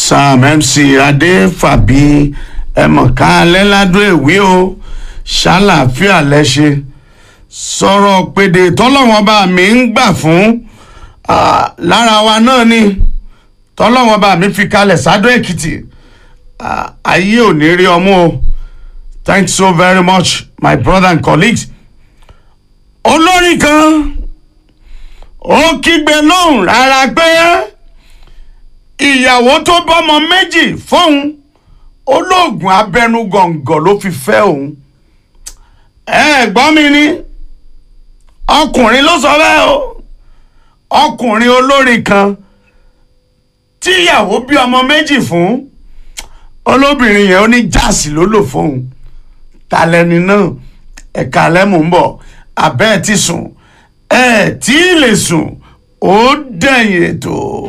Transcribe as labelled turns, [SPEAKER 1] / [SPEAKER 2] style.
[SPEAKER 1] sam mc adéfàbí ẹmọ̀ká alẹ́ládùn èwe o ṣàlàáfíà lẹ́ṣẹ̀ sọ̀rọ̀ pèdè tọ́lọ́wọ́n bá mi ń gbà fún ah, lára wa náà ni tọ́lọ́wọ́n bá mi fi kalẹ̀ sádó èkìtì Ah, ayé ò ní rí ọmú o thanks so very much my brother and colleagues olórin kan ó kígbe lóhùn rárá pé ìyàwó tó bọ́mọ méjì fóun olóògùn abẹnugọ̀ngọ̀ ló fi fẹ́ òun ẹ gbọ́ mi ni ọkùnrin ló sọ bẹ́ẹ̀ o ọkùnrin olórin kan tíyàwó bí ọmọ méjì fún olóbìnrin yẹn ó ní jáàsì ló lò fóun talẹ́ni náà ẹ̀ka lẹ́mú ń bọ̀ abẹ́ ẹ̀ ti sùn ẹ̀ tí ì lè sùn ó dẹ̀yìn ètò.